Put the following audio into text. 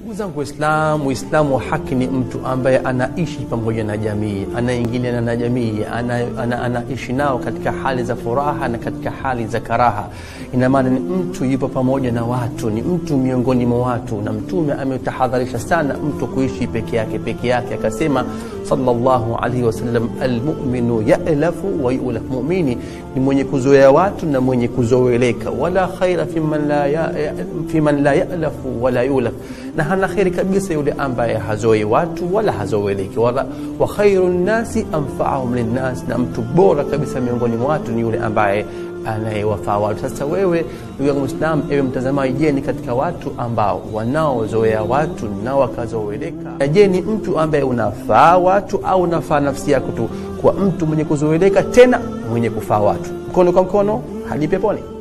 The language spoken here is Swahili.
Ndugu zangu Waislamu, Uislamu wa haki ni mtu ambaye anaishi pamoja na jamii, anaingiliana na jamii, anaishi ana, ana, ana nao katika hali za furaha na katika hali za karaha. Ina maana ni mtu yupo pamoja na watu, ni mtu miongoni mwa watu, na Mtume ametahadharisha sana mtu kuishi peke yake peke yake, akasema sallallahu alaihi wasallam, almuminu yalafu wa yulaf, mumini ni mwenye kuzoea watu na mwenye kuzoeleka, wala khaira fi man la, ya, fi man la yalafu wala yulaf na hana kheri kabisa yule ambaye hazoi watu wala hazoeleki wala wa khairu nnasi anfaahum linnas, na mtu bora kabisa miongoni mwa watu ni yule ambaye anayewafaa watu. Sasa wewe ndugu yangu Muislamu, ewe mtazamaji, je, ni katika watu ambao wanaozoea watu na wakazoeleka? Na je, ni mtu ambaye unafaa watu au unafaa nafsi yako tu, kwa mtu mwenye kuzoeleka tena mwenye kufaa watu? Mkono kwa mkono hadi peponi.